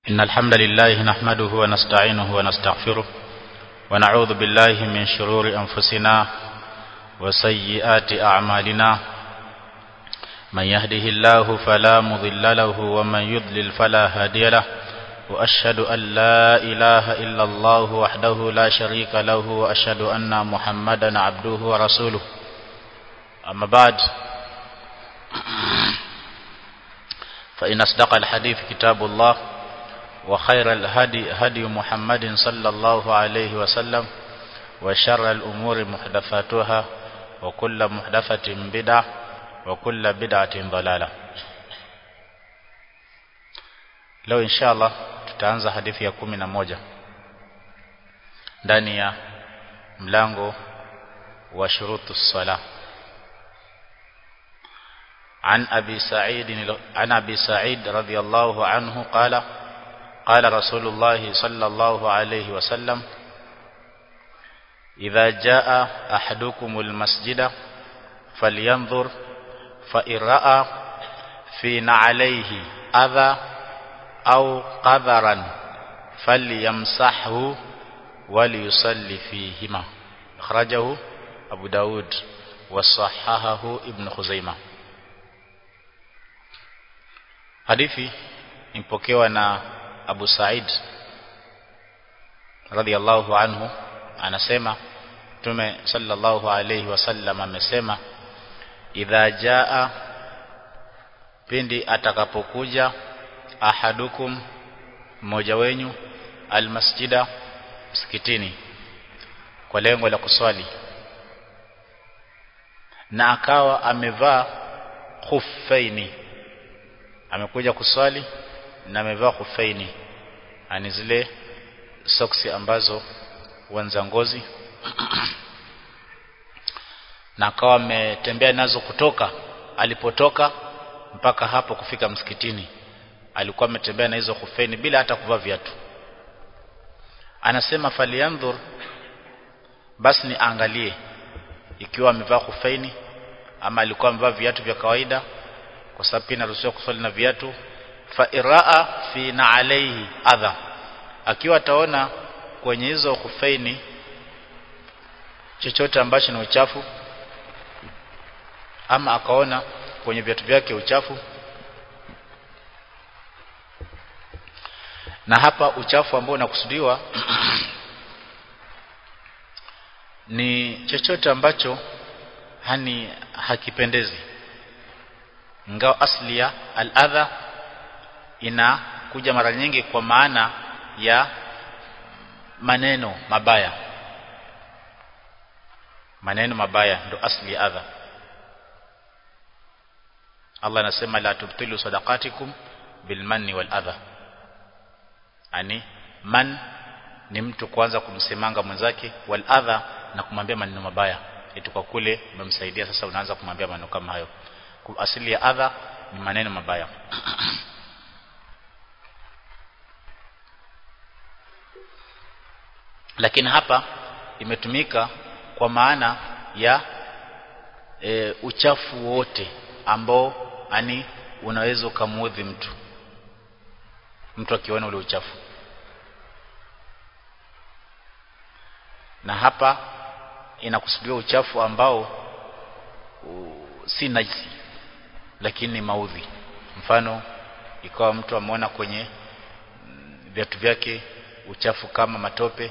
إن الحمد لله نحمده ونستعينه ونستغفره ونعوذ بالله من شرور أنفسنا وسيئات أعمالنا من يهده الله فلا مضل له ومن يضلل فلا هادي له وأشهد أن لا إله إلا الله وحده لا شريك له وأشهد أن محمدا عبده ورسوله أما بعد فإن أصدق الحديث كتاب الله وخير الهدي هدي محمد صلى الله عليه وسلم وشر الأمور محدثاتها وكل محدثة بدعة وكل بدعة ضلالة leo inshallah tutaanza hadithi ya kumi na moja ndani ya mlango wa shurutu sala عن أبي سعيد عن أبي سعيد رضي الله عنه قال قال رسول الله صلى الله عليه وسلم إذا جاء أحدكم المسجد فلينظر فإن رأى في نعليه أذى أو قذرا فليمسحه وليصلي فيهما أخرجه أبو داود وصححه ابن خزيمة hadithi impokewa na Abu Said radhiallahu anhu anasema Mtume sallallahu alayhi wasallam amesema idha jaa pindi atakapokuja ahadukum mmoja wenyu almasjida msikitini kwa lengo la kuswali na akawa amevaa khuffaini amekuja kuswali na amevaa khuffaini ani zile soksi ambazo wanza ngozi na akawa ametembea nazo kutoka alipotoka mpaka hapo kufika msikitini alikuwa ametembea na hizo khufeni bila hata kuvaa viatu anasema faliandhur basi ni angalie ikiwa amevaa khufeni ama alikuwa amevaa viatu vya kawaida kwa sababu pia inaruhusiwa kuswali na viatu fa iraa fi na alayhi adha akiwa ataona kwenye hizo khufeni chochote ambacho ni uchafu ama akaona kwenye viatu vyake uchafu na hapa uchafu ambao unakusudiwa ni chochote ambacho hani hakipendezi ingawa asli ya al-adha inakuja mara nyingi kwa maana ya maneno mabaya maneno mabaya ndo asli ya adha Allah anasema la tubtilu sadaqatikum bilmanni wal adha ani man ni mtu kwanza kumsemanga mwenzake wal adha na kumwambia maneno mabaya eti kwa kule umemsaidia sasa unaanza kumwambia maneno kama hayo asili ya adha ni maneno mabaya lakini hapa imetumika kwa maana ya e, uchafu wote ambao ani unaweza ukamuudhi mtu mtu akiona ule uchafu na hapa inakusudiwa uchafu ambao u, si najisi lakini ni maudhi mfano ikawa mtu ameona kwenye viatu vyake uchafu kama matope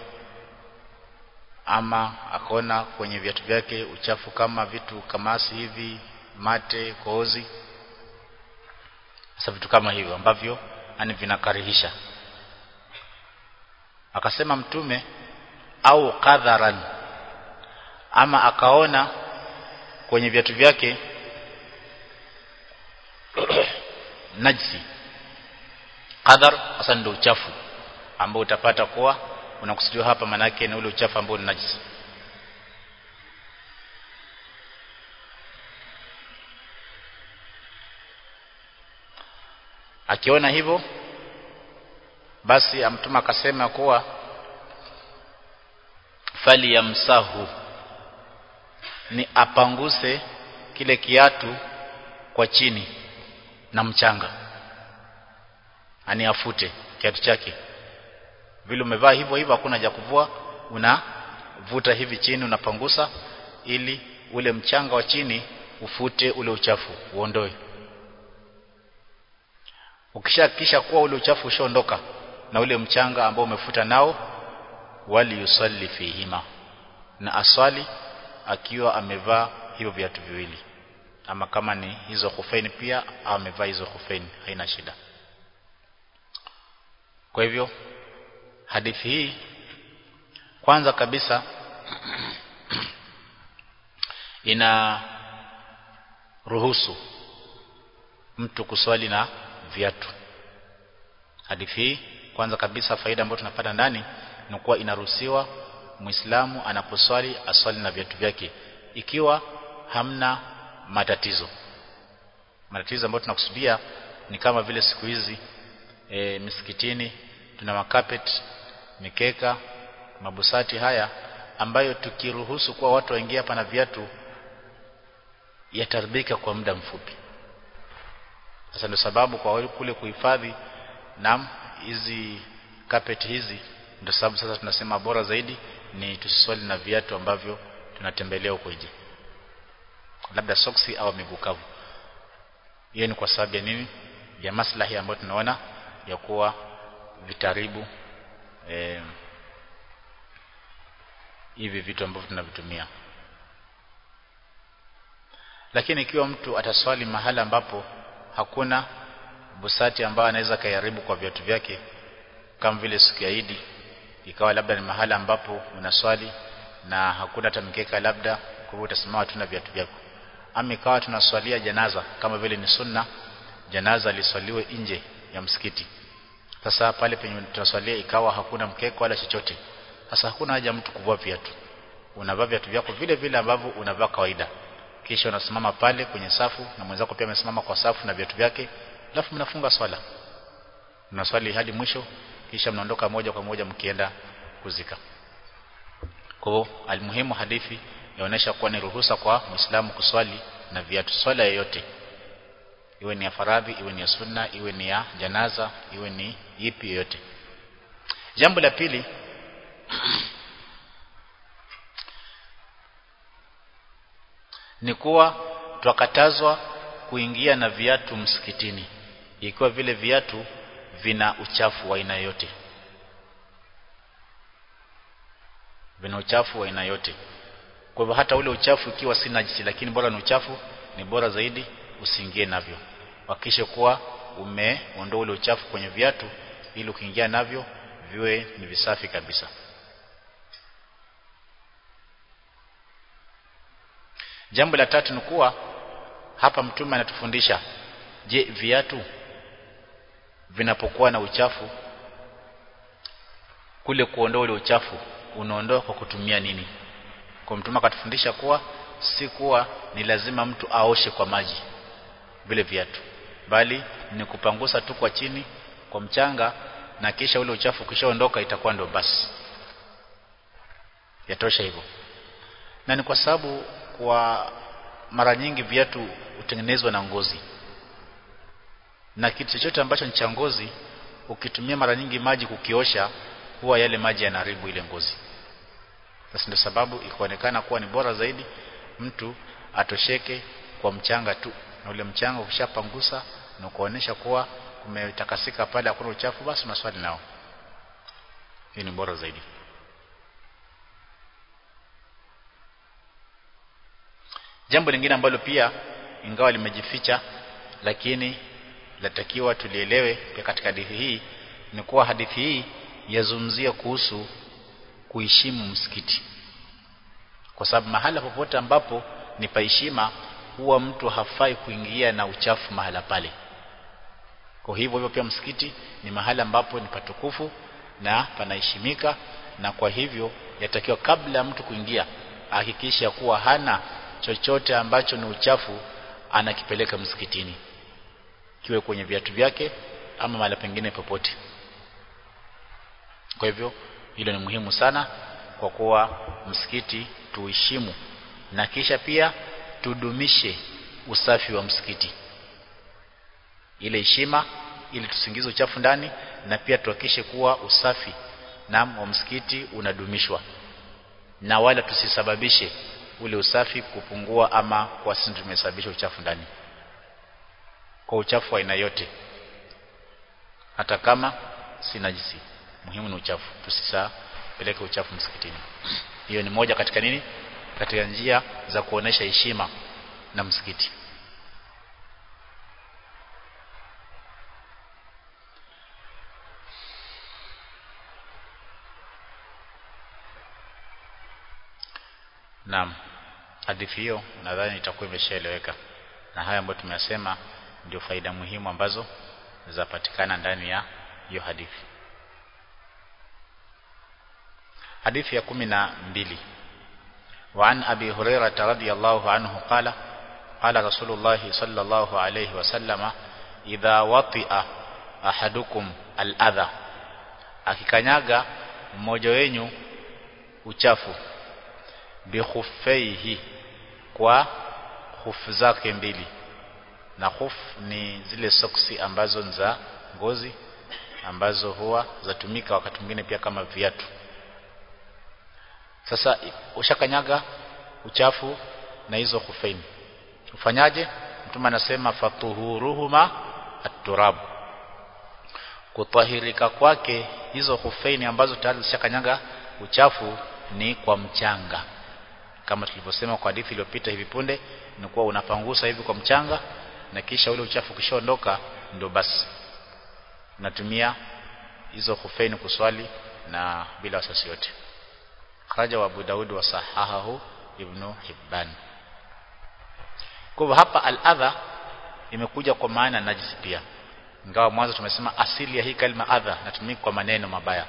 ama akaona kwenye viatu vyake uchafu kama vitu kamasi hivi mate koozi sasa vitu kama hivyo ambavyo ani vinakarihisha akasema mtume au kadharan ama akaona kwenye viatu vyake najsi qadar hasa ndio uchafu ambao utapata kuwa unakusudiwa hapa manake ni ule uchafu ambao ni najisi akiona hivyo basi amtuma akasema kuwa fali yamsahu ni apanguse kile kiatu kwa chini na mchanga ani afute kiatu chake vile umevaa hivyo hivyo hakuna haja kuvua unavuta hivi chini unapangusa ili ule mchanga wa chini ufute ule uchafu uondoe ukishahakikisha kuwa ule uchafu ushaondoka na ule mchanga ambao umefuta nao wali yusalli fihima na aswali akiwa amevaa hivyo viatu viwili ama kama ni hizo khufeni pia au amevaa hizo khufeni haina shida kwa hivyo hadithi hii kwanza kabisa ina ruhusu mtu kuswali na viatu hadithi hii kwanza kabisa faida ambayo tunapata ndani ni kuwa inaruhusiwa muislamu anaposwali aswali na viatu vyake ikiwa hamna matatizo matatizo ambayo tunakusudia ni kama vile siku hizi e, misikitini tuna makapet mikeka mabusati haya ambayo tukiruhusu kuwa watu waingie hapa na viatu yataribika kwa muda mfupi sasa ndio sababu kwa wale kule kuhifadhi nam hizi carpet hizi ndio sababu sasa tunasema bora zaidi ni tusiswali na viatu ambavyo tunatembelea huko nje labda soksi au miguu kavu hiyo ni kwa sababu ya nini ya maslahi ambayo tunaona ya kuwa vitaribu eh, hivi vitu ambavyo tunavitumia lakini ikiwa mtu ataswali mahala ambapo hakuna busati ambayo anaweza kayaribu kwa viatu vyake kama vile siku ya Idi ikawa labda ni mahala ambapo unaswali na hakuna hata mkeka labda kwa hivyo utasimama tu na viatu vyako ama ikawa tunaswalia janaza kama vile ni sunna janaza liswaliwe nje ya msikiti sasa pale penye tunaswalia ikawa hakuna mkeka wala chochote sasa hakuna haja mtu kuvua viatu unavaa viatu vyako vile vile ambavyo unavaa kawaida kisha unasimama pale kwenye safu na mwenzako pia amesimama kwa safu na viatu vyake alafu mnafunga swala mnaswali hadi mwisho kisha mnaondoka moja kwa moja mkienda kuzika kwa hivyo almuhimu hadithi yaonesha kuwa ni ruhusa kwa Muislamu kuswali na viatu swala yoyote iwe ni ya faradhi iwe ni ya sunna iwe ni ya janaza iwe ni ipi yoyote jambo la pili ni kuwa twakatazwa kuingia na viatu msikitini ikiwa vile viatu vina uchafu wa aina yote vina uchafu wa aina yote kwa hivyo hata ule uchafu ikiwa si najisi lakini bora ni uchafu ni bora zaidi usiingie navyo hakikishe kuwa umeondoa ule uchafu kwenye viatu ili ukiingia navyo viwe ni visafi kabisa jambo la tatu ni kuwa hapa mtume anatufundisha je viatu vinapokuwa na uchafu kule kuondoa ule uchafu unaondoa kwa kutumia nini kwa mtume akatufundisha kuwa si kuwa ni lazima mtu aoshe kwa maji vile viatu bali ni kupangusa tu kwa chini kwa mchanga na kisha ule uchafu ukishaondoka itakuwa ndo basi yatosha hivyo na ni kwa sababu kwa mara nyingi viatu hutengenezwa na ngozi na kitu chochote ambacho ni cha ngozi ukitumia mara nyingi maji kukiosha huwa yale maji yanaharibu ile ngozi sasa ndio sababu ikaonekana kuwa ni bora zaidi mtu atosheke kwa mchanga tu na ule mchanga ukishapangusa na kuonesha kuwa kumetakasika pale hakuna uchafu basi unaswali nao hii ni bora zaidi jambo lingine ambalo pia ingawa limejificha lakini latakiwa tulielewe pia katika hadithi hii ni kuwa hadithi hii yazungumzia kuhusu kuheshimu msikiti kwa sababu mahala popote ambapo ni paheshima huwa mtu hafai kuingia na uchafu mahala pale kwa hivyo hivyo pia msikiti ni mahala ambapo ni patukufu na panaheshimika na kwa hivyo yatakiwa kabla mtu kuingia ahakikisha kuwa hana chochote ambacho ni uchafu anakipeleka msikitini kiwe kwenye viatu vyake ama mahali pengine popote kwa hivyo hilo ni muhimu sana kwa kuwa msikiti tuheshimu na kisha pia tudumishe usafi wa msikiti ile heshima ili tusingize uchafu ndani na pia tuhakikishe kuwa usafi na wa msikiti unadumishwa na wala tusisababishe ule usafi kupungua ama kwa sisi tumesababisha uchafu ndani kwa uchafu wa aina yote hata kama si najisi muhimu ni uchafu tusisapeleke uchafu msikitini hiyo ni moja katika nini katika njia za kuonesha heshima na msikiti Naam. Hadithi hiyo nadhani itakuwa imeshaeleweka. Na haya ambayo tumeyasema ndio faida muhimu ambazo zapatikana ndani ya hiyo hadithi. Hadithi ya kumi na mbili. وعن أبي هريرة رضي الله عنه قال قال رسول الله صلى الله عليه وسلم إذا وطئ أحدكم الأذى akikanyaga mmoja wenyu uchafu bikhuffaihi kwa hufu zake mbili na khuf ni zile soksi ambazo ni za ngozi ambazo huwa zatumika wakati mwingine pia kama viatu sasa ushakanyaga uchafu na hizo khufaini ufanyaje mtume anasema fatuhuruhuma at-turab kutahirika kwake hizo khufaini ambazo tayari zishakanyaga uchafu ni kwa mchanga kama tulivyosema kwa hadithi iliyopita hivi punde ni kuwa unapangusa hivi kwa mchanga na kisha ule uchafu kishaondoka ndio basi unatumia hizo khufeni kuswali na bila wasasi yote kharaja wa Abu Daud wa sahahahu Ibn Hibban kwa hivyo hapa al-adha imekuja kwa maana najisi pia ingawa mwanzo tumesema asili ya hii kalima adha natumika kwa maneno mabaya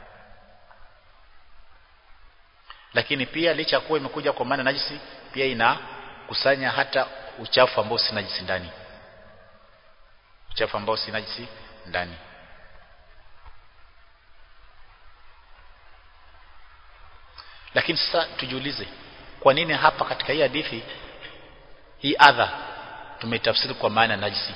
lakini pia licha ya kuwa imekuja kwa maana najisi pia inakusanya hata uchafu ambao si najisi ndani uchafu ambao si najisi ndani lakini sasa tujiulize kwa nini hapa katika hii hadithi hii adha tumetafsiri kwa maana najisi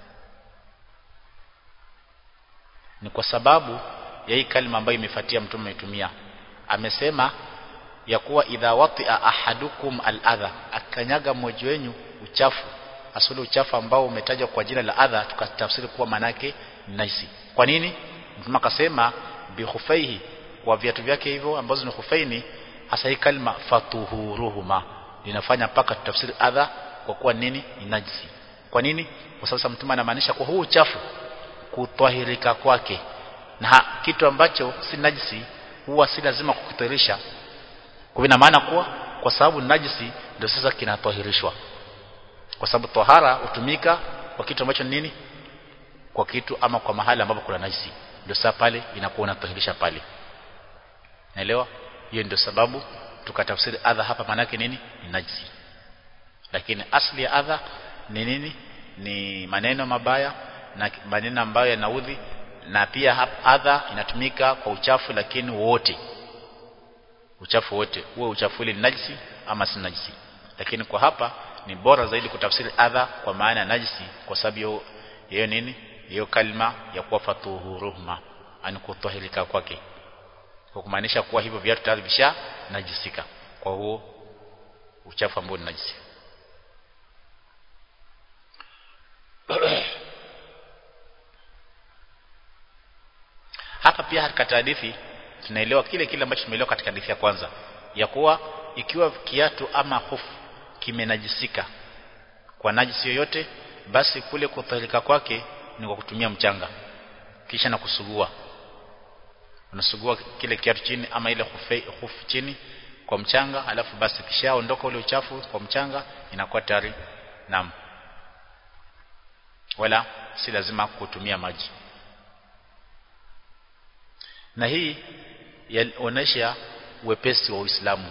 ni kwa sababu ya hii kalima ambayo imefuatia mtume ametumia amesema ya kuwa idha watia ahadukum al-adha akanyaga mmoja wenu uchafu asuli uchafu ambao umetajwa kwa jina la adha tukatafsiri kuwa manake naisi kwa nini mtume akasema bi khufaihi kwa viatu vyake hivyo ambazo ni khufaini hasa hii kalima fatuhuruhuma linafanya mpaka tutafsiri adha kwa kuwa nini ni najisi kwa nini kwa sababu mtume anamaanisha kwa huu uchafu kutwahirika kwake na kitu ambacho si najisi huwa si lazima kukitahirisha kwa ina maana kuwa kwa sababu najisi ndio sasa kinatahirishwa kwa sababu tohara hutumika kwa kitu ambacho ni nini kwa kitu ama kwa mahali ambapo kuna najisi ndio sasa pale inakuwa unatahirisha pale naelewa hiyo ndio sababu tukatafsiri adha hapa maana yake nini ni najisi lakini asli ya adha ni nini ni maneno mabaya na maneno ambayo yanaudhi na pia adha inatumika kwa uchafu lakini wote uchafu wote huo uchafu ile ni najisi ama si najisi lakini kwa hapa ni bora zaidi kutafsiri adha kwa maana ya najisi kwa sababu hiyo nini hiyo kalima ya kuwa fatuhuruhuma ani kutahirika kwake kwa kumaanisha kuwa hivyo viatu tayari visha najisika kwa huo uchafu ambao ni najisi hapa pia katika hadithi tunaelewa kile kile ambacho tumeelewa katika hadithi ya kwanza ya kuwa ikiwa kiatu ama hofu kimenajisika kwa najisi yoyote basi kule kutahirika kwake ni kwa kutumia mchanga kisha na kusugua unasugua kile kiatu chini ama ile hufu chini kwa mchanga alafu basi kishaondoka ule uchafu kwa mchanga inakuwa tayari naam wala si lazima kutumia maji na hii yaonesha uwepesi wa Uislamu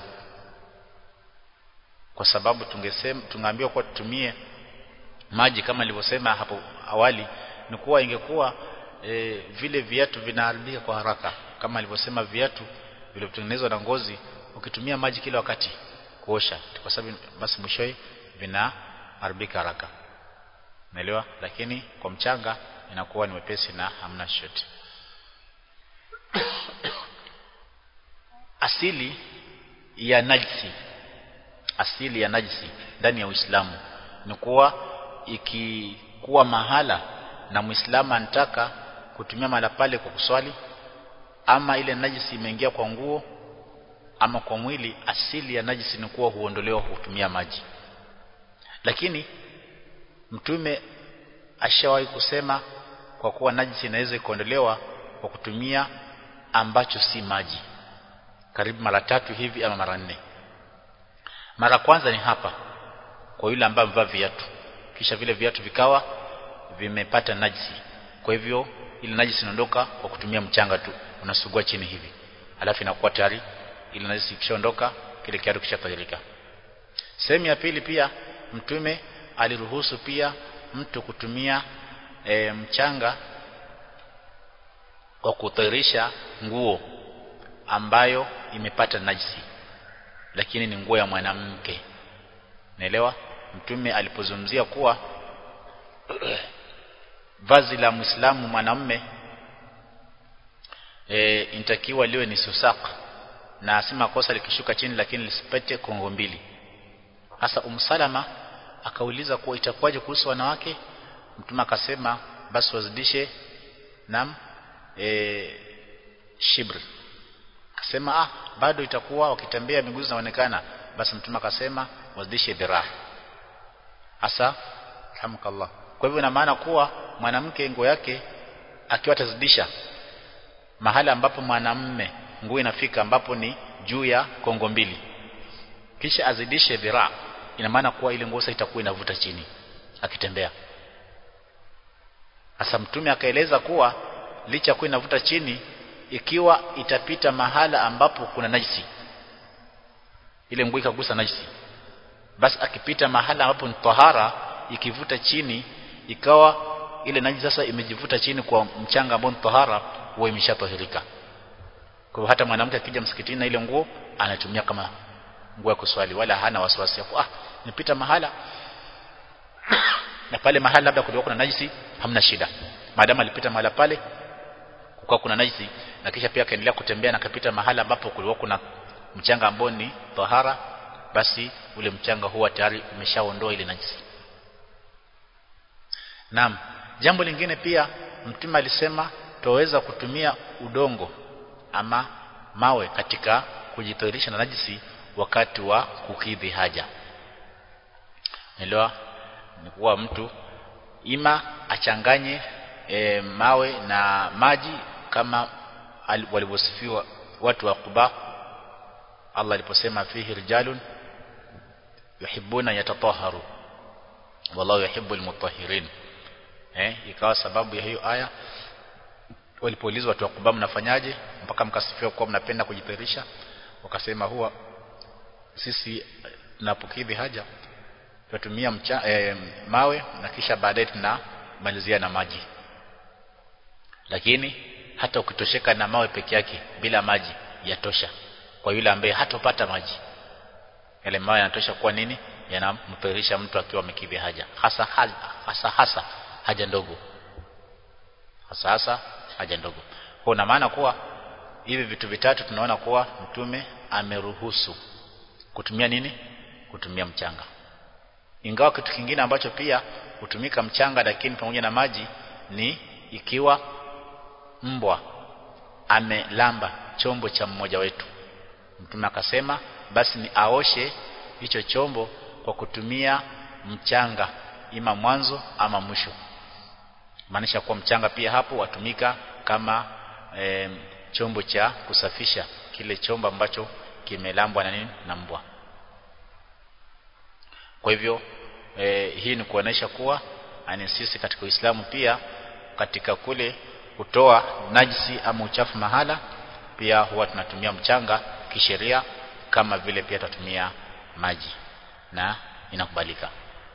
kwa sababu tungesema tungeambiwa kwa tutumie maji kama nilivyosema hapo awali ni kuwa ingekuwa e, vile viatu vinaharibika kwa haraka kama alivyosema viatu vilivyotengenezwa na ngozi ukitumia maji kila wakati kuosha kwa sababu basi mwishowe vinaharibika haraka naelewa lakini kwa mchanga inakuwa ni wepesi na hamna chochote asili ya najisi asili ya najisi ndani ya Uislamu ni kuwa ikikuwa mahala na Muislamu anataka kutumia mahala pale kwa kuswali ama ile najisi imeingia kwa nguo ama kwa mwili asili ya najisi ni kuwa huondolewa kutumia maji lakini mtume ashawahi kusema kwa kuwa najisi inaweza kuondolewa kwa kutumia ambacho si maji karibu mara tatu hivi ama mara nne mara kwanza ni hapa kwa yule ambaye amevaa viatu kisha vile viatu vikawa vimepata najisi kwa hivyo ile najisi inaondoka kwa kutumia mchanga tu unasugua chini hivi alafu inakuwa tayari ile najisi ikishaondoka kile kiatu kishatahirika sehemu ya pili pia mtume aliruhusu pia mtu kutumia e, mchanga kwa kutahirisha nguo ambayo imepata najisi lakini ni nguo ya mwanamke naelewa mtume alipozungumzia kuwa vazi la muislamu mwanamume e, inatakiwa liwe ni susak na asema kosa likishuka chini lakini lisipete kongo mbili hasa umsalama akauliza kuwa itakuwaje kuhusu wanawake mtume akasema basi wazidishe nam e, shibr akasema ah bado itakuwa wakitembea miguu zinaonekana basi mtume akasema wazidishe dhiraa hasa alhamdulillah kwa hivyo ina maana kuwa mwanamke nguo yake akiwa atazidisha mahali ambapo mwanamme nguo inafika ambapo ni juu ya kongo mbili kisha azidishe dhiraa ina maana kuwa ile nguo itakuwa inavuta chini akitembea hasa mtume akaeleza kuwa licha kuwa inavuta chini ikiwa itapita mahala ambapo kuna najisi ile nguo ikagusa najisi basi akipita mahala ambapo ni tahara ikivuta chini ikawa ile najisi sasa imejivuta chini kwa mchanga ambao ni tahara huwa imeshatahirika kwa hiyo hata mwanamke akija msikitini na ile nguo anatumia kama nguo ya kuswali wala hana wasiwasi hapo ah nipita mahala na pale mahala labda kulikuwa kuna najisi hamna shida maadamu alipita mahala pale kwa kuna najisi na kisha pia akaendelea kutembea na kapita mahala ambapo kulikuwa kuna mchanga ambao ni tahara basi ule mchanga huwa tayari umeshaondoa ile najisi Naam jambo lingine pia mtume alisema tuweza kutumia udongo ama mawe katika kujitoirisha na najisi wakati wa kukidhi haja Elewa ni kuwa mtu ima achanganye e, mawe na maji kama walivyosifiwa watu wa Quba Allah aliposema fihi rijalun yuhibbuna yatatahharu wallahu yuhibbul mutahhirin eh ikawa sababu ya hiyo aya walipoulizwa watu wa Quba mnafanyaje mpaka mkasifiwa kuwa mnapenda kujitahirisha wakasema huwa sisi tunapokidhi haja tunatumia e, mawe na kisha baadaye tunamalizia na maji lakini hata ukitosheka na mawe peke yake bila maji yatosha kwa yule ambaye hatopata maji yale mawe yanatosha kuwa nini yanamtahirisha mtu akiwa amekidhi haja hasa hasa hasa haja ndogo hasa hasa haja ndogo kwa una maana kuwa hivi vitu vitatu tunaona kuwa mtume ameruhusu kutumia nini kutumia mchanga ingawa kitu kingine ambacho pia hutumika mchanga lakini pamoja na maji ni ikiwa mbwa amelamba chombo cha mmoja wetu mtume akasema basi ni aoshe hicho chombo kwa kutumia mchanga ima mwanzo ama mwisho maanisha kuwa mchanga pia hapo watumika kama e, chombo cha kusafisha kile chombo ambacho kimelambwa na nini na mbwa kwa hivyo e, hii ni kuonesha kuwa ani sisi katika Uislamu pia katika kule kutoa najisi ama uchafu mahala pia huwa tunatumia mchanga kisheria kama vile pia tunatumia maji na inakubalika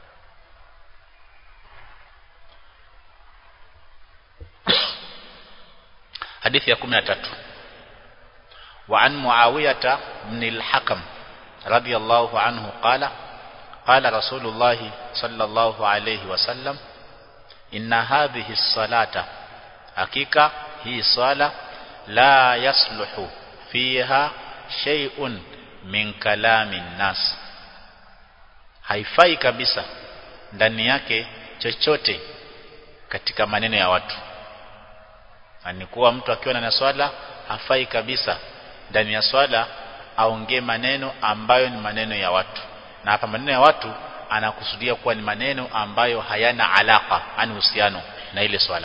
حديث يا 13 وعن معاوية بن الحكم رضي الله عنه قال قال رسول الله صلى الله عليه وسلم inna hadhihi salata hakika hii swala la yasluhu fiha shay'un min kalami nas haifai kabisa ndani yake chochote katika maneno ya watu ni kuwa mtu akiwa na swala hafai kabisa ndani ya swala aongee maneno ambayo ni maneno ya watu na hapa maneno ya watu anakusudia kuwa ni maneno ambayo hayana alaka ani uhusiano na ile swala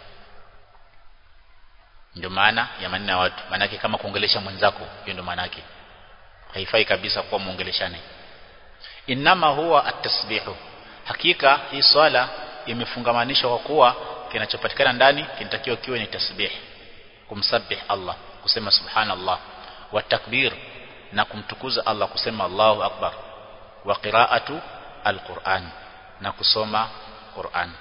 ndio maana ya maneno ya watu maana kama kuongelesha mwenzako hiyo ndio maana yake haifai kabisa kuwa muongeleshane inama huwa at-tasbihu hakika hii swala imefungamanishwa kwa kuwa kinachopatikana ndani kinatakiwa kiwe ni tasbih kumsabih Allah kusema subhanallah wa takbir na kumtukuza Allah kusema Allahu akbar wa qira'atu alquran na kusoma Qur'an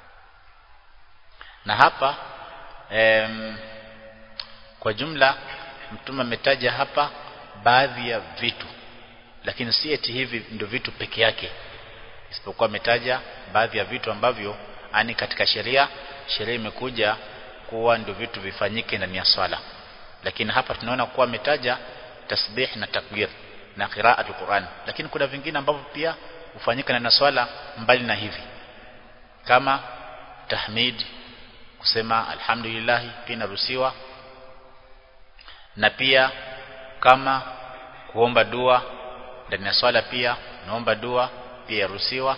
na hapa em, kwa jumla mtume ametaja hapa baadhi ya vitu lakini si eti hivi ndio vitu peke yake isipokuwa ametaja baadhi ya vitu ambavyo ani katika sheria sheria imekuja kuwa ndio vitu vifanyike ndani ya swala lakini hapa tunaona kuwa ametaja tasbih na takbir na qira'atul Qur'an lakini kuna vingine ambavyo pia hufanyika ndani ya swala mbali na hivi kama tahmid kusema alhamdulillah pia inaruhusiwa na pia kama kuomba dua ndani ya swala pia naomba dua pia yaruhusiwa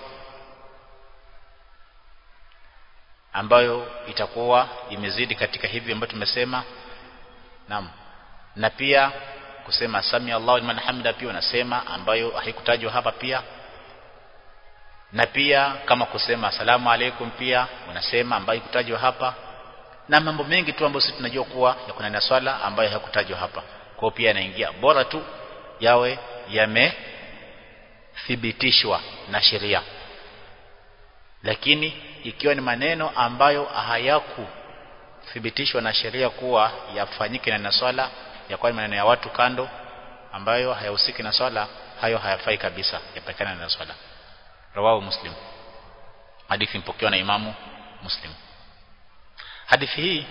ambayo itakuwa imezidi katika hivi ambayo tumesema naam na pia kusema sami Allahu liman hamida pia unasema ambayo haikutajwa hapa pia na pia kama kusema asalamu alaikum pia unasema ambayo haikutajwa hapa na mambo mengi tu ambayo sisi tunajua kuwa ya kuna na swala ambayo hakutajwa hapa kwa pia yanaingia bora tu yawe yamethibitishwa na sheria lakini ikiwa ni maneno ambayo hayakuthibitishwa na sheria kuwa yafanyike na swala yakuwa ni maneno ya watu kando ambayo hayahusiki na swala hayo hayafai kabisa yapatikana na swala rawahu muslim hadithi mpokewa na imamu muslim hadithi hii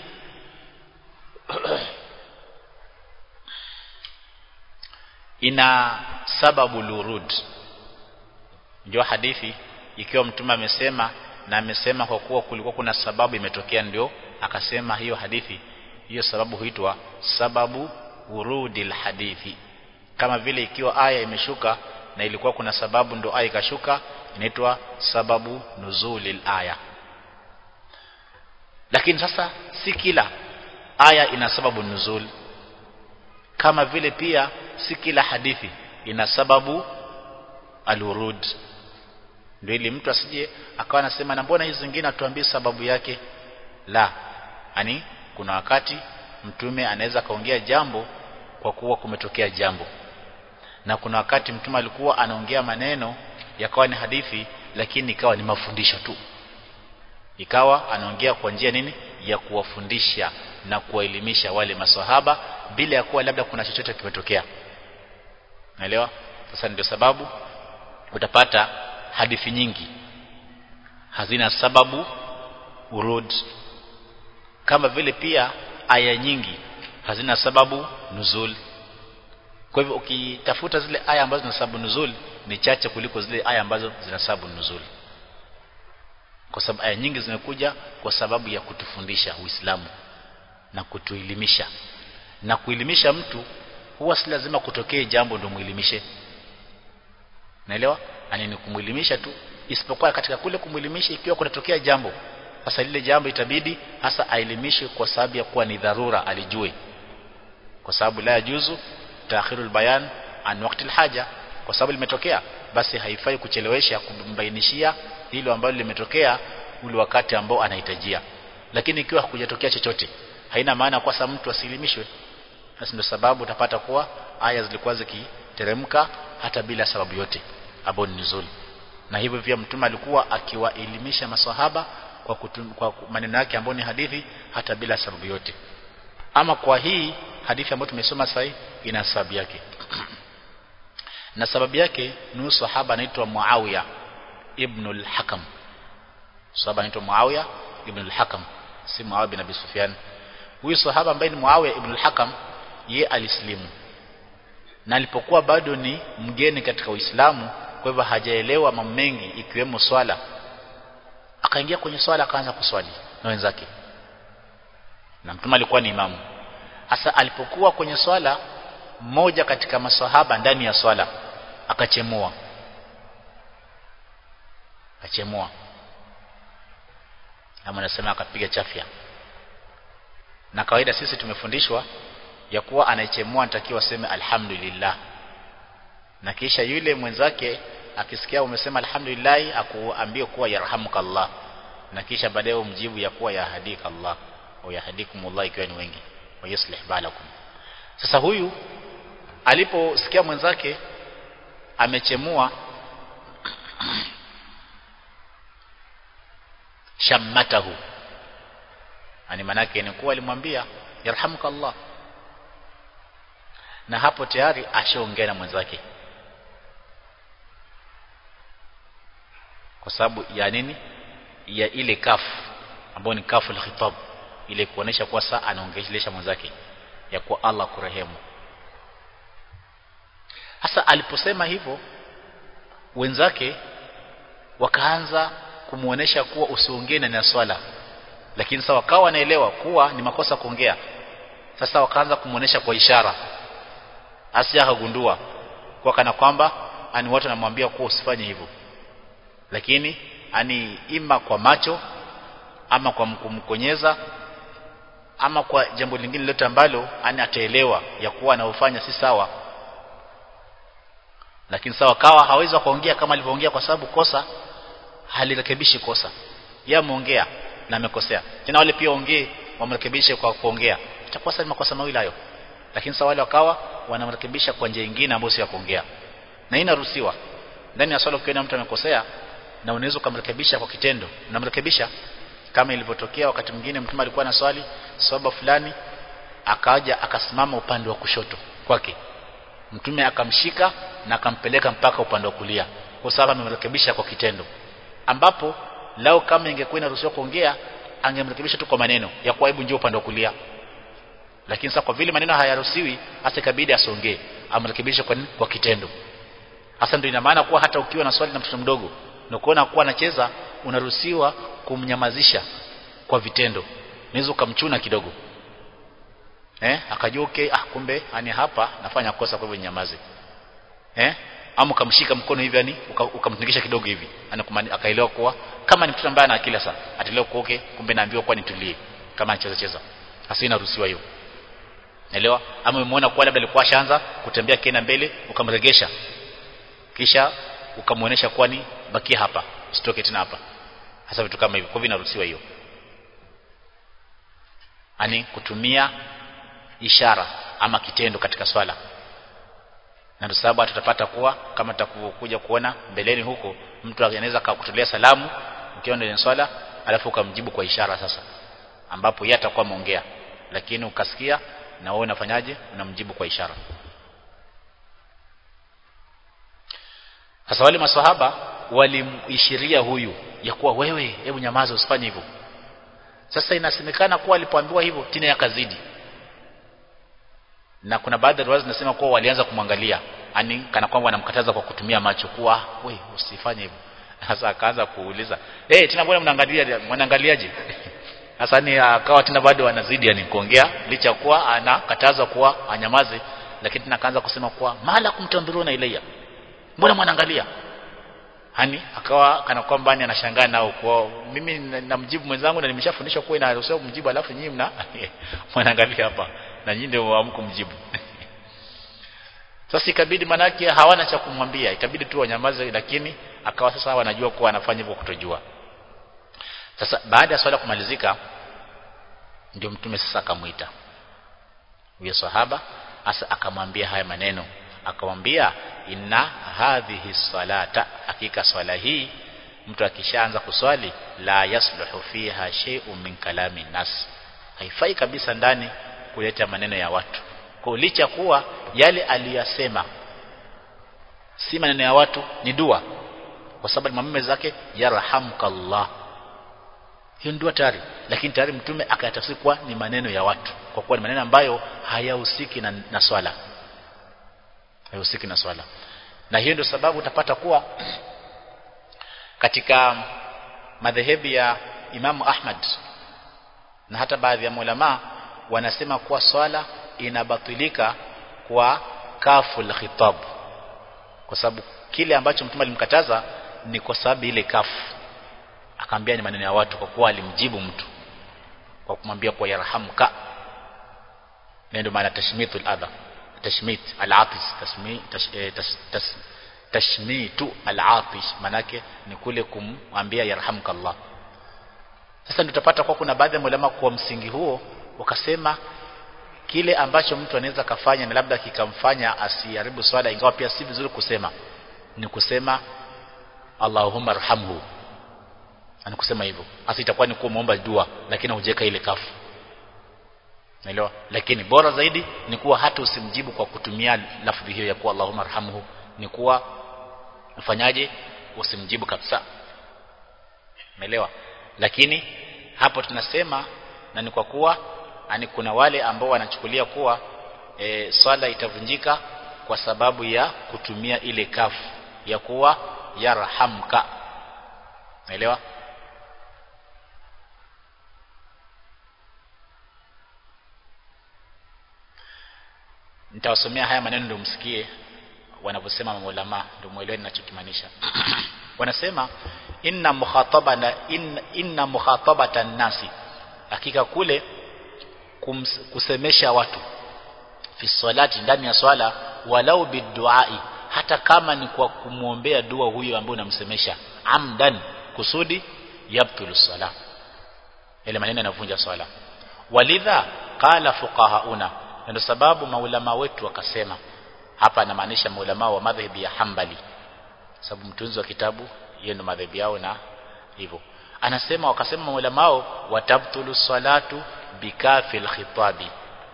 ina sababu lurud ndio hadithi ikiwa mtume amesema na amesema kwa kuwa kulikuwa kuna sababu imetokea ndio akasema hiyo hadithi hiyo sababu huitwa sababu urudil hadithi kama vile ikiwa aya imeshuka na ilikuwa kuna sababu ndio aya ikashuka inaitwa sababu nuzulil aya lakini sasa si kila aya ina sababu nuzul kama vile pia si kila hadithi ina sababu alurud ndio ili mtu asije akawa anasema na mbona hizi zingine atuambie sababu yake la ani kuna wakati mtume anaweza kaongea jambo kwa kuwa kumetokea jambo na kuna wakati mtume alikuwa anaongea maneno yakawa ni hadithi lakini ikawa ni mafundisho tu ikawa anaongea kwa njia nini ya kuwafundisha na kuwaelimisha wale maswahaba bila ya kuwa labda kuna chochote kimetokea naelewa sasa ndio sababu utapata hadithi nyingi hazina sababu urud kama vile pia aya nyingi hazina sababu nuzul kwa hivyo ukitafuta zile aya ambazo zina sababu nuzul ni chache kuliko zile aya ambazo zina sababu nuzul kwa sababu aya nyingi zimekuja kwa sababu ya kutufundisha Uislamu na kutuelimisha na kuelimisha mtu huwa si lazima kutokee jambo ndio muelimishe naelewa ani ni kumuelimisha tu isipokuwa katika kule kumuelimisha ikiwa kunatokea jambo sasa lile jambo itabidi hasa aelimishwe kwa sababu ya kuwa ni dharura alijue kwa sababu la yajuzu taakhirul bayan an waqti haja kwa sababu limetokea basi haifai kuchelewesha kumbainishia hilo ambalo limetokea ule wakati ambao anahitajia lakini ikiwa hakujatokea chochote haina maana kwa sababu mtu asilimishwe basi ndio sababu utapata kuwa aya zilikuwa zikiteremka hata bila sababu yote ambayo ni nzuri na hivyo pia mtume alikuwa akiwaelimisha maswahaba kwa, kutum, kwa maneno yake ambayo ni hadithi hata bila sababu yote ama kwa hii hadithi ambayo tumesoma sasa ina sababu yake na sababu yake ni sahaba anaitwa Muawiya ibn al-Hakam sahaba anaitwa Muawiya ibn al-Hakam si Muawiya bin Abi Sufyan huyu sahaba ambaye ni Muawiya ibn al-Hakam ye alislimu na alipokuwa bado ni mgeni katika Uislamu kwa hivyo hajaelewa mambo mengi ikiwemo swala akaingia kwenye swala akaanza kuswali na wenzake na mtume alikuwa ni imamu hasa alipokuwa kwenye swala mmoja katika maswahaba ndani ya swala akachemua akachemua ama anasema akapiga chafya na kawaida sisi tumefundishwa ya kuwa anayechemua anatakiwa aseme alhamdulillah na kisha yule mwenzake akisikia umesema alhamdulillah akuambie kuwa yarhamukallah na kisha baadaye umjibu ya kuwa yahdika Allah au yahdikumullah ikiwa ni wengi wa yuslih balakum sasa huyu aliposikia mwenzake amechemua shammatahu ani manake ni kuwa alimwambia yarhamuka Allah na hapo tayari ashaongea na mwenzake kwa sababu ya nini ya ile kafu ambayo ni kafu al-khitab ile kuonesha kuwa saa anaongelesha mwenzake ya kuwa Allah kurehemu hasa aliposema hivyo wenzake wakaanza kumuonesha kuwa usiongee na swala lakini sasa wakawa wanaelewa kuwa ni makosa kuongea sasa wakaanza kumuonesha kwa ishara Asia akagundua kwa kana kwamba ani watu wanamwambia kuwa usifanye hivyo lakini ani ima kwa macho ama kwa kumkonyeza ama kwa jambo lingine lote ambalo ani ataelewa ya kuwa anaofanya si sawa lakini sawa kawa hawezi kuongea kama alivyoongea kwa sababu kosa halirekebishi kosa yeye ameongea na amekosea tena wale pia ongee wamrekebishe kwa kuongea itakuwa sasa makosa mawili hayo lakini sawa wale wakawa wanamrekebisha kwa njia nyingine ambayo si ya kuongea na hii inaruhusiwa ndani ya swala ukiona mtu amekosea na unaweza kumrekebisha kwa kitendo unamrekebisha kama ilivyotokea wakati mwingine mtume alikuwa na swali swaba fulani akaja akasimama upande wa kushoto kwake mtume akamshika na akampeleka mpaka upande wa kulia kwa sababu amemrekebisha kwa kitendo ambapo lao kama ingekuwa inaruhusiwa kuongea angemrekebisha tu kwa maneno ya kwa hebu njoo upande wa kulia lakini sasa kwa vile maneno hayaruhusiwi hasa ikabidi asongee amrekebishe kwa, kwa kitendo hasa ndio ina maana kuwa hata ukiwa na swali na mtoto mdogo na kuona kuwa anacheza unaruhusiwa kumnyamazisha kwa vitendo unaweza ukamchuna kidogo eh akajua okay ah kumbe ani hapa nafanya kosa kwa hivyo nyamaze eh ama ukamshika mkono hivi yani ukamtingisha kidogo hivi akaelewa kuwa kama ni mtoto ambaye ana akili sasa ataelewa kuwa okay kumbe naambiwa kuwa nitulie kama anacheza cheza hasa inaruhusiwa hiyo Naelewa? Ama umemuona kwa labda alikuwa ashaanza kutembea kena mbele ukamregesha. Kisha ukamuonesha kwani bakia hapa, usitoke tena hapa. Hasa vitu kama hivyo. Kwa hivyo inaruhusiwa hiyo. Ani kutumia ishara ama kitendo katika swala. Na ndio sababu tutapata kuwa kama tutakuja kuona mbeleni huko mtu anaweza akakutolea salamu ukiwa ndani ya swala alafu ukamjibu kwa ishara sasa ambapo yeye atakuwa ameongea lakini ukasikia na wewe unafanyaje unamjibu kwa ishara sasa wale maswahaba walimshiria huyu ya kuwa wewe hebu nyamaza usifanye hivyo sasa inasemekana kuwa alipoambiwa hivyo tena yakazidi na kuna baadhi ya riwaya zinasema kuwa walianza kumwangalia ani kana kwamba wanamkataza kwa kutumia macho kuwa we usifanye hivyo sasa akaanza kuuliza eh hey, tena mbona mnaangalia mnaangaliaje sasa ni akawa tena bado anazidi yani kuongea licha kuwa anakataza kuwa anyamaze lakini tena akaanza kusema kuwa mala kumtambiruna ilayya mbona mwanaangalia hani akawa kana kwamba ni anashangaa nao kwa mimi namjibu mwenzangu na nimeshafundishwa kuwa inaruhusiwa kumjibu alafu nyinyi mna mwanaangalia hapa na nyinyi ndio hamkumjibu sasa ikabidi manake hawana cha kumwambia ikabidi tu wanyamaze lakini akawa sasa wanajua kuwa anafanya hivyo kutojua sasa baada ya swala kumalizika ndio mtume sasa akamuita huyo sahaba asa akamwambia haya maneno akamwambia inna hadhihi salata hakika swala hii mtu akishaanza kuswali la yasluhu fiha shay'un min kalami nas haifai kabisa ndani kuleta maneno ya watu kwa licha kuwa yale aliyasema si maneno ya watu ni dua kwa sababu mamamme zake yarhamukallah hiyo ndio tayari lakini tayari mtume akayatafsiri kuwa ni maneno ya watu kwa kuwa ni maneno ambayo hayahusiki na, na swala hayahusiki na swala na hiyo ndio sababu utapata kuwa katika madhehebu ya Imamu Ahmad na hata baadhi ya ulama wanasema kuwa swala inabatilika kwa kaful khitab kwa sababu kile ambacho mtume alimkataza ni kwa sababu ile kafu akaambia ni maneno ya watu kwa kuwa alimjibu mtu kwa kumwambia kwa yarhamka ndio maana tashmitul adha tashmit al-atis tasmi tash, eh, tash, tash, tashmitu al-atish manake ni kule kumwambia yarhamka Allah sasa ndio tutapata kwa kuna baadhi ya ulama kwa msingi huo wakasema kile ambacho mtu anaweza kafanya na labda kikamfanya asiharibu swala ingawa pia si vizuri kusema ni kusema Allahumma arhamhu ani kusema hivyo hasa itakuwa ni kuomba dua lakini hujeka ile kafu naelewa lakini bora zaidi ni kuwa hata usimjibu kwa kutumia lafdhi hiyo ya kuwa Allahumma arhamhu ni kuwa ufanyaje usimjibu kabisa umeelewa lakini hapo tunasema na ni kwa kuwa ani kuna wale ambao wanachukulia kuwa e, swala itavunjika kwa sababu ya kutumia ile kafu ya kuwa yarhamka naelewa nitawasomea haya maneno ndio msikie wanavyosema maulama ndio muelewe ninachokimaanisha wanasema inna mukhatabana in, inna mukhatabatan nasi hakika kule kums, kusemesha watu fi salati ndani ya swala walau biduai hata kama ni kwa kumwombea dua huyo ambaye unamsemesha amdan kusudi yabtulu sala ile maneno yanavunja swala walidha qala fuqahauna ndio sababu maulama wetu wakasema hapa anamaanisha maulama wa madhhabi ya Hanbali sababu mtunzi wa kitabu hiyo ndio madhhabi yao na hivyo anasema wakasema maulama wao watabtulu salatu bikafil khitabi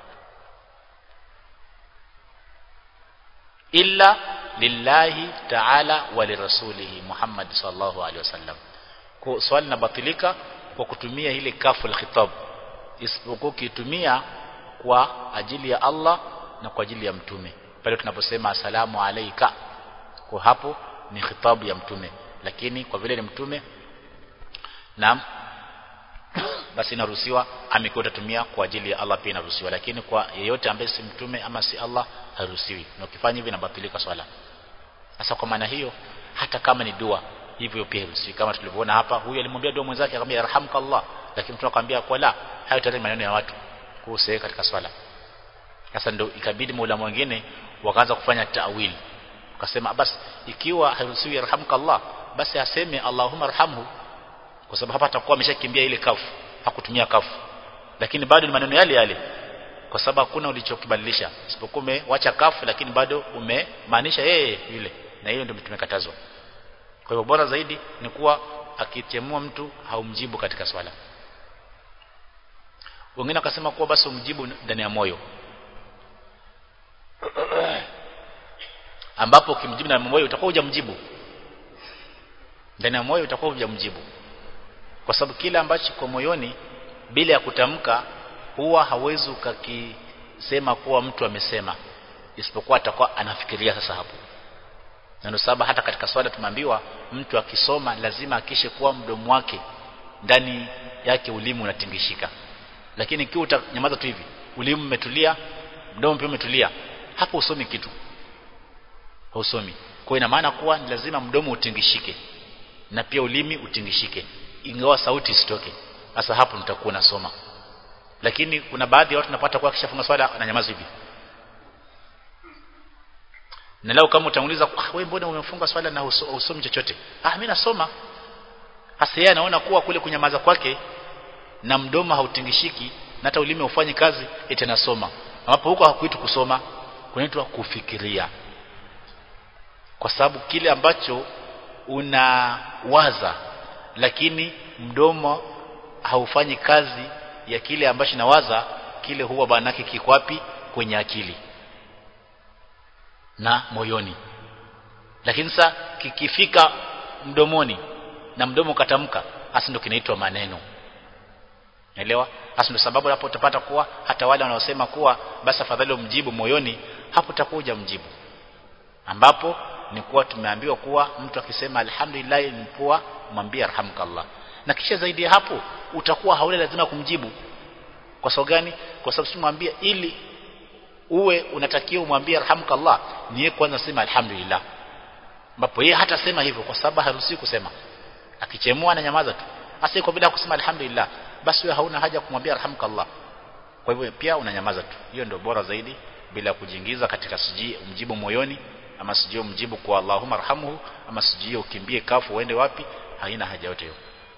illa lillahi ta'ala wa lirasulihi Muhammad sallallahu alaihi wasallam kwa swali linabatilika kwa kutumia ile kaful khitab isipokuwa kitumia kwa ajili ya Allah na kwa ajili ya mtume pale tunaposema asalamu alayka kwa hapo ni khitabu ya mtume lakini kwa vile ni mtume na basi inaruhusiwa amekuwa utatumia kwa ajili ya Allah pia inaruhusiwa lakini kwa yeyote ambaye si mtume ama si Allah haruhusiwi na ukifanya hivi inabatilika swala sasa kwa maana hiyo hata kama ni dua hivyo pia haruhusiwi kama tulivyoona hapa huyu alimwambia dua mwenzake akamwambia yarhamka Allah lakini mtu akamwambia kwa la hayo tayari maneno ya watu kuhusu katika swala sasa ndio ikabidi maulama wengine wakaanza kufanya ta'wil wakasema basi ikiwa haruhusiwi yarhamka Allah basi aseme Allahumma arhamhu kwa sababu hapa atakuwa ameshakimbia ile kafu hakutumia kafu lakini bado ni maneno yale yale kwa sababu hakuna ulichokibadilisha isipokuwa umewacha kafu lakini bado umemaanisha yeye yule na hiyo ndio tumekatazwa kwa hivyo bora zaidi ni kuwa akitemua mtu haumjibu katika swala wengine wakasema kuwa basi umjibu ndani ya moyo ambapo ukimjibu ndani ya moyo utakuwa hujamjibu ndani ya moyo utakuwa hujamjibu kwa sababu kile ambacho kwa moyoni bila ya kutamka huwa hawezi ukakisema kuwa mtu amesema isipokuwa atakuwa anafikiria sasa hapo na ndio sababu hata katika swala tumeambiwa mtu akisoma lazima akishe kuwa mdomo wake ndani yake ulimi unatingishika lakini ikiwa utanyamaza tu hivi ulimi umetulia mdomo pia umetulia hapo usomi kitu hausomi kwa ina maana kuwa ni lazima mdomo utingishike na pia ulimi utingishike ingawa sauti isitoke sasa hapo nitakuwa nasoma lakini kuna baadhi ya watu napata kwa kishafunga swala ananyamaza hivi na leo kama utamuuliza ah, wewe mbona umefunga swala na usomi chochote ah mimi nasoma hasa yeye anaona kuwa kule kunyamaza kwake na mdomo hautingishiki na hata ulimi ufanye kazi eti nasoma ambapo huko hakuitwa kusoma kunaitwa kufikiria kwa sababu kile ambacho unawaza lakini mdomo haufanyi kazi ya kile ambacho nawaza kile huwa banake kiko wapi kwenye akili na moyoni lakini sasa kikifika mdomoni na mdomo katamka hasa ndio kinaitwa maneno Naelewa? Hasa ndio sababu hapo utapata kuwa hata wale wanaosema kuwa basi afadhali umjibu moyoni, hapo utakuja mjibu. Ambapo ni kuwa tumeambiwa kuwa mtu akisema alhamdulillah ni kuwa mwambie arhamkallah. Na kisha zaidi ya hapo utakuwa hauna lazima kumjibu. Kwa sababu gani? Kwa sababu simwambie ili uwe unatakiwa umwambie arhamkallah, ni yeye kwanza sema alhamdulillah. Ambapo yeye hata sema hivyo kwa sababu haruhusi kusema. Akichemua na nyamaza tu. Hasa iko bila kusema alhamdulillah, basi wewe hauna haja kumwambia arhamkallah. Kwa hivyo pia unanyamaza tu. Hiyo ndio bora zaidi bila kujiingiza katika siji mjibu moyoni ama sijui mjibu kwa Allahumma arhamhu ama sijui ukimbie kafu uende wapi haina haja yote hiyo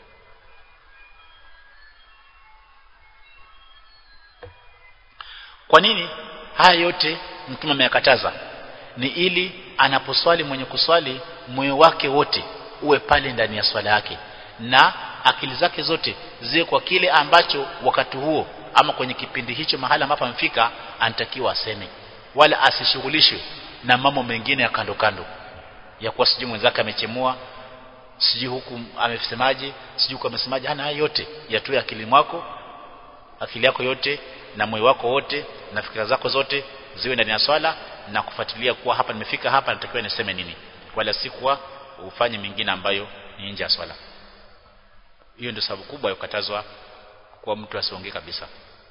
kwa nini haya yote mtume ameyakataza ni ili anaposwali mwenye kuswali moyo wake wote uwe pale ndani ya swala yake na akili zake zote ziwe kwa kile ambacho wakati huo ama kwenye kipindi hicho mahala ambapo amefika anatakiwa aseme wala asishughulishwe na mambo mengine ya kando kando ya kuwa sijui mwenzake amechemua sijui huku amesemaje sijui huku amesemaje hana haya yote yatoe akili mwako akili yako yote na moyo wako wote na fikira zako zote ziwe ndani ya swala na kufuatilia kuwa hapa nimefika hapa natakiwa niseme nini wala si kuwa ufanye mingine ambayo ni nje ya swala hiyo ndio sababu kubwa ya kukatazwa kwa mtu asiongee kabisa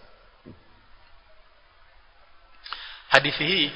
hadithi hii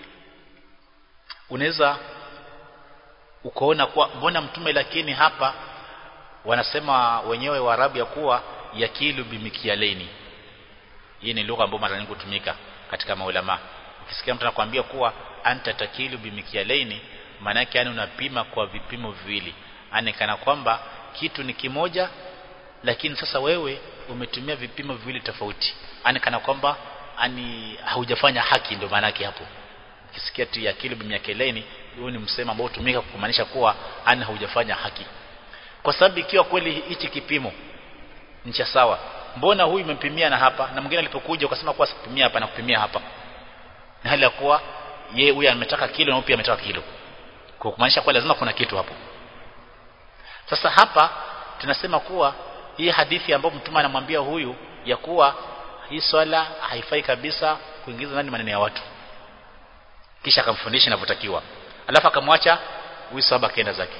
unaweza ukaona kuwa mbona mtume lakini hapa wanasema wenyewe Waarabu ya kuwa yakilu bimikialaini hii ni lugha ambayo mara nyingi hutumika katika maulama ukisikia mtu anakuambia kuwa anta takilu bimikialaini maana yake yani unapima kwa vipimo viwili yani kana kwamba kitu ni kimoja lakini sasa wewe umetumia vipimo viwili tofauti yani kana kwamba ani haujafanya haki ndio maana yake hapo ukisikia tu yakilu bimikialaini huo ni msemo ambao hutumika kumaanisha kuwa ani haujafanya haki kwa sababu ikiwa kweli hichi kipimo ni cha sawa mbona huyu umempimia na hapa na mwingine alipokuja ukasema kuwa sikupimia hapa na kupimia hapa na hali ya kuwa yeye huyu ametaka kilo na huyu pia ametaka kilo kwa kumaanisha kuwa lazima kuna kitu hapo sasa hapa tunasema kuwa hii hadithi ambayo mtume anamwambia huyu ya kuwa hii swala haifai kabisa kuingiza ndani maneno ya watu kisha akamfundisha inavyotakiwa alafu akamwacha huyu sahaba akaenda zake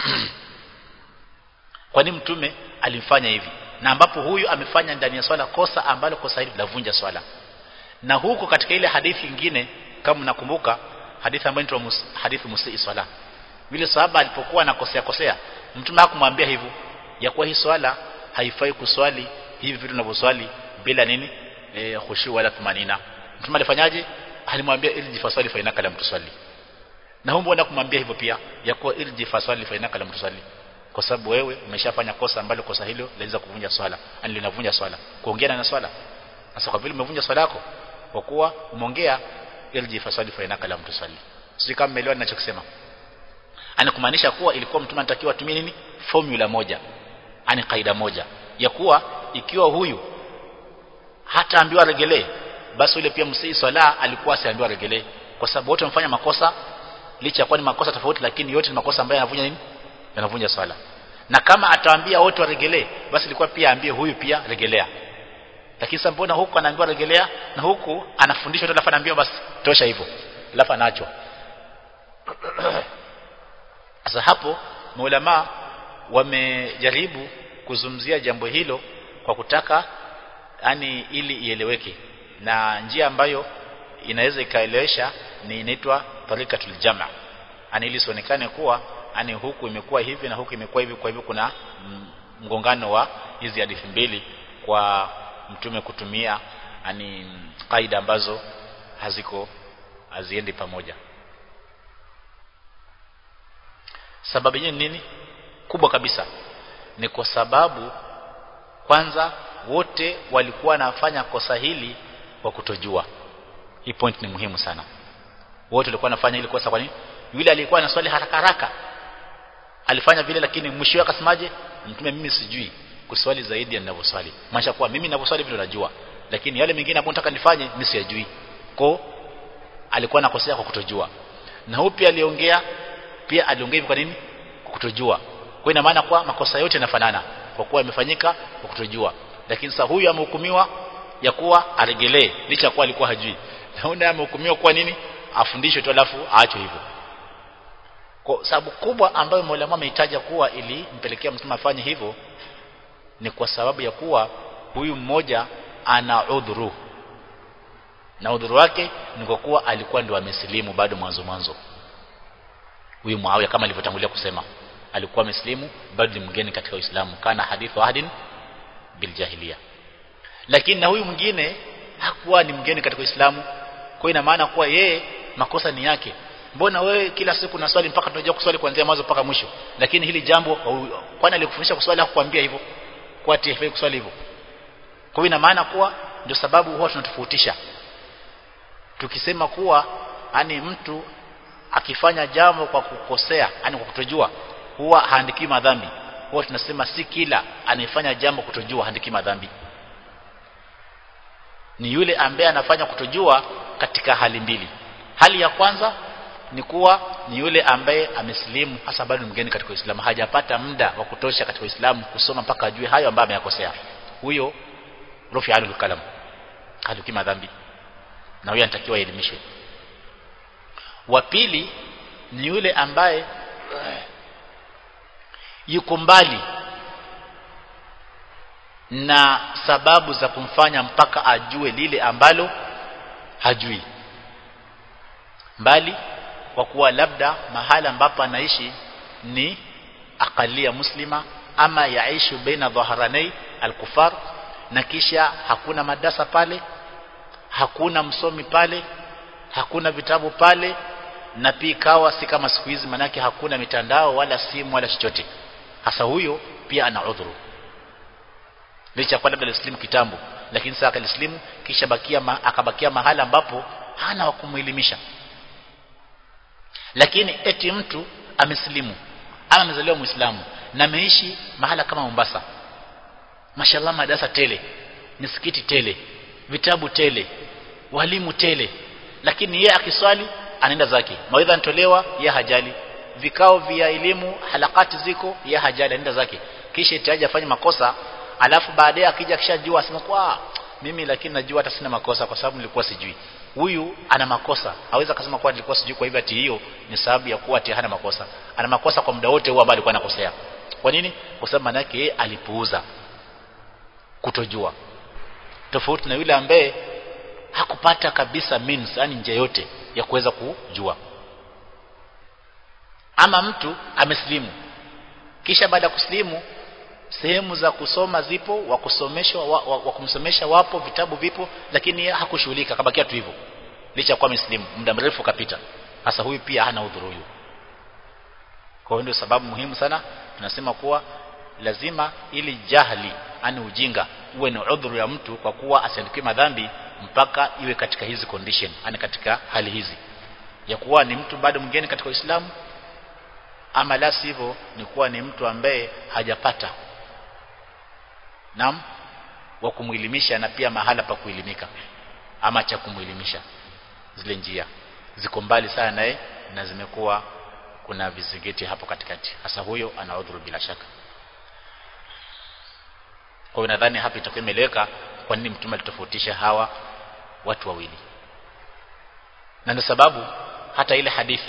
kwa nini mtume alimfanya hivi na ambapo huyu amefanya ndani ya swala kosa ambalo kosa hili lavunja swala na huko katika ile hadithi nyingine kama mnakumbuka hadithi ambayo inaitwa mus, hadithi musii swala vile sahaba alipokuwa anakosea kosea mtume hakumwambia hivyo ya kuwa hii swala haifai kuswali hivi vitu tunavyoswali bila nini e, khushu wala tumanina mtume alifanyaje alimwambia irji faswali fa inaka lam tusalli na huko mbona kumwambia hivyo pia ya kuwa irji faswali fa inaka lam tusalli kwa sababu wewe umeshafanya kosa ambalo kosa hilo linaweza kuvunja swala yani linavunja swala kuongea na swala sasa kwa vile umevunja swala yako kwa kuwa umeongea irji faswali fa inaka lam tusalli sisi kama mmeelewa ninachokisema anakumaanisha kuwa ilikuwa mtume anatakiwa atumie nini formula moja ani kaida moja ya kuwa ikiwa huyu hata ambiwa regelee basi yule pia msii swala alikuwa asiambiwa regelee kwa sababu wote wamefanya makosa licha ya kuwa ni makosa tofauti lakini yote ni makosa ambayo yanavunja nini yanavunja swala na kama atawaambia wote waregelee basi ilikuwa pia aambie huyu pia regelea lakini sasa mbona huku anaambiwa regelea na huku anafundishwa tu alafu anaambiwa basi tosha hivyo alafu anaachwa sasa hapo maulama wamejaribu kuzungumzia jambo hilo kwa kutaka yani ili ieleweke na njia ambayo inaweza ikaelewesha ni inaitwa tarikatul jama yani ili sionekane kuwa yani huku imekuwa hivi na huku imekuwa hivi kwa hivyo kuna mgongano wa hizi hadithi mbili kwa mtume kutumia yani kaida ambazo haziko haziendi pamoja sababu yenyewe nini kubwa kabisa ni kwa sababu kwanza wote walikuwa wanafanya kosa hili kwa kutojua hii point ni muhimu sana wote walikuwa wanafanya hili kosa kwa nini yule alikuwa anaswali haraka haraka alifanya vile lakini mwisho wake akasemaje mtume mimi sijui kuswali zaidi ya ninavyoswali maanisha kuwa mimi ninavyoswali vile najua lakini yale mengine ambayo nataka nifanye mimi siyajui kwa alikuwa anakosea kwa kutojua na huyu pia aliongea pia aliongea hivi kwa nini kwa kutojua kwa ina maana kwa makosa yote yanafanana kwa kuwa yamefanyika kwa kutojua lakini sasa huyu amehukumiwa ya kuwa aregelee licha kuwa alikuwa hajui na huyu amehukumiwa kwa nini afundishwe tu alafu aachwe hivyo kwa sababu kubwa ambayo Mola ameitaja kuwa ili mpelekea mtume afanye hivyo ni kwa sababu ya kuwa huyu mmoja ana udhuru na udhuru wake ni kwa kuwa alikuwa ndio amesilimu bado mwanzo mwanzo huyu Muawiya kama alivyotangulia kusema alikuwa amesilimu bado ni mgeni katika Uislamu kana hadithu ahdin bil jahiliya lakini na huyu mwingine hakuwa ni mgeni katika Uislamu kwa ina maana kuwa yeye makosa ni yake mbona wewe kila siku na swali mpaka tunajua kuswali kuanzia mwanzo mpaka mwisho lakini hili jambo kwani alikufundisha kuswali hakukwambia hivyo kwa ati hafai kuswali hivyo kwa hiyo ina maana kuwa ndio sababu huwa tunatofautisha tukisema kuwa ani mtu akifanya jambo kwa kukosea yani kwa kutojua huwa haandiki madhambi huwa tunasema si kila anayefanya jambo kutojua haandiki madhambi ni yule ambaye anafanya kutojua katika hali mbili hali ya kwanza ni kuwa ni yule ambaye amesilimu hasa bado mgeni katika Uislamu hajapata muda wa kutosha katika Uislamu kusoma mpaka ajue hayo ambayo ameyakosea huyo rufi alul kalam halukima dhambi na huyo anatakiwa elimishwe wa pili ni yule ambaye yuko mbali na sababu za kumfanya mpaka ajue lile ambalo hajui mbali kwa kuwa labda mahala ambapo anaishi ni akalia muslima ama yaishu baina dhaharanai alkufar na kisha hakuna madarasa pale hakuna msomi pale hakuna vitabu pale na pia ikawa si kama siku hizi manake hakuna mitandao wala simu wala chochote hasa huyo pia ana udhuru licha kwa labda alislimu kitambo lakini sasa akalislimu kisha bakia ma, akabakia mahala ambapo hana wa kumuelimisha lakini eti mtu amesilimu ama amezaliwa muislamu na ameishi mahala kama Mombasa mashallah madarasa tele misikiti tele vitabu tele walimu tele lakini yeye akiswali anaenda zake mawaidha anatolewa ya hajali vikao vya elimu halakati ziko ya hajali anaenda zake kisha itaje afanye makosa alafu baadaye akija kishajua asema kwa mimi lakini najua hata sina makosa kwa sababu nilikuwa sijui huyu ana makosa hawezi akasema kwa nilikuwa sijui kwa hivyo ati hiyo ni sababu ya kuwa ati hana makosa ana makosa kwa muda wote huo ambao alikuwa anakosea kwa nini kwa sababu maana yake yeye alipuuza kutojua tofauti na yule ambaye hakupata kabisa means yani njia yote ya kuweza kujua ama mtu ameslimu kisha baada ya kuslimu sehemu za kusoma zipo wa kusomeshwa wa, wa, wa kumsomesha wapo vitabu vipo lakini hakushughulika kabakia tu hivyo licha kwa muslimu muda mrefu kapita hasa huyu pia hana udhuru huyu kwa hiyo ndio sababu muhimu sana tunasema kuwa lazima ili jahili ani ujinga uwe ni udhuru ya mtu kwa kuwa asiandikiwe madhambi mpaka iwe katika hizi condition ani katika hali hizi ya kuwa ni mtu bado mgeni katika Uislamu ama la sivyo ni kuwa ni mtu ambaye hajapata nam wa kumuelimisha na pia mahala pa kuelimika ama cha kumuelimisha zile njia ziko mbali sana naye na zimekuwa kuna vizingiti hapo katikati hasa huyo ana udhuru bila shaka kwa hiyo nadhani hapa itakuwa imeeleweka kwa nini mtume alitofautisha hawa watu wawili na ndio sababu hata ile hadithi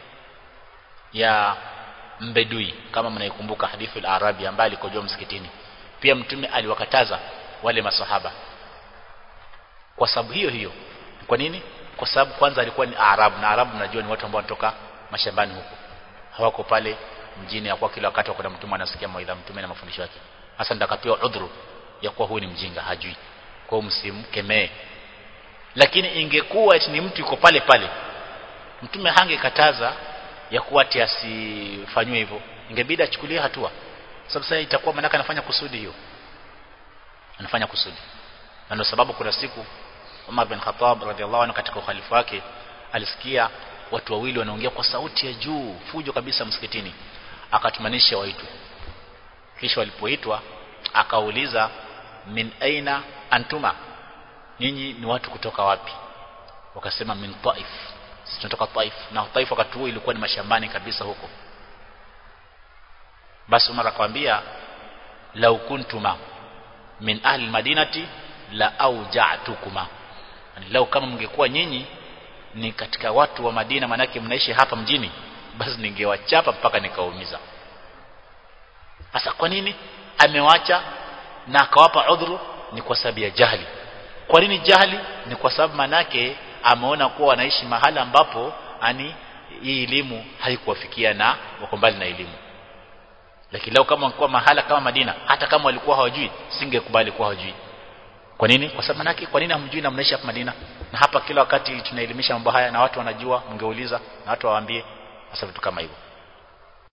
ya mbedui kama mnaikumbuka hadithi al-arabi ambaye alikojoa msikitini pia mtume aliwakataza wale masahaba kwa sababu hiyo hiyo kwa nini kwa sababu kwanza alikuwa ni arabu na arabu mnajua ni watu ambao wanatoka mashambani huko hawako pale mjini hakuwa kila wakati wako na mtume anasikia mawaidha mtume na mafundisho yake hasa ndakapewa udhuru ya kuwa huyu ni mjinga hajui kwa hiyo msimkemee lakini ingekuwa ni mtu yuko pale pale mtume hangekataza ya kuwa ati asifanywe hivyo ingebidi achukulie hatua sababu sasa itakuwa manaka anafanya kusudi hiyo anafanya kusudi na ndio sababu kuna siku Umar bin Khattab radhiallahu anhu katika ukhalifa wake alisikia watu wawili wanaongea kwa sauti ya juu fujo kabisa msikitini akatumanisha waitwe kisha walipoitwa akauliza min aina antuma nyinyi ni watu kutoka wapi wakasema min taif sisi tunatoka taif na taif wakati huo ilikuwa ni mashambani kabisa huko basi Umar akamwambia lau kuntuma min ahli madinati la auja'tukuma lau kama mngekuwa nyinyi ni katika watu wa Madina manake mnaishi hapa mjini basi ningewachapa mpaka nikaumiza sasa kwa nini amewacha na akawapa udhuru ni kwa sababu ya jahili kwa nini jahili ni kwa sababu manake ameona kuwa wanaishi mahala ambapo ani hii elimu haikuwafikia na wako mbali na elimu lakini leo kama wangekuwa mahala kama Madina hata kama walikuwa hawajui singekubali kuwa hawajui kwa nini kwa sababu manake kwa nini hamjui na mnaishi hapa Madina na hapa kila wakati tunaelimisha mambo haya na watu wanajua mngeuliza na watu waambie hasa vitu kama hivyo